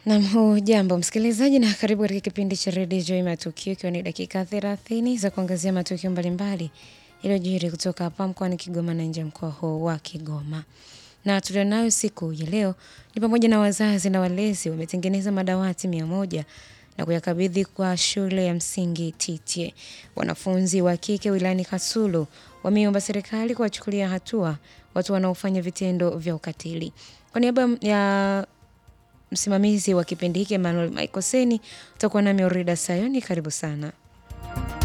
Nam hujambo msikilizaji, na karibu katika kipindi cha redio Joy Matukio, ikiwa ni dakika thelathini za kuangazia matukio mbalimbali yaliyojiri kutoka hapa mkoani Kigoma na nje ya mkoa huo wa Kigoma. Na tulionayo siku ya leo ni pamoja na wazazi na walezi wametengeneza madawati mia moja na kuyakabidhi kwa shule ya msingi Titye. Wanafunzi wa kike wilayani Kasulu wameomba serikali kuwachukulia hatua watu wanaofanya vitendo vya ukatili. Kwa niaba ya msimamizi wa kipindi hiki Emmanuel Michael Seni, utakuwa nami Orida Sayoni. Karibu sana.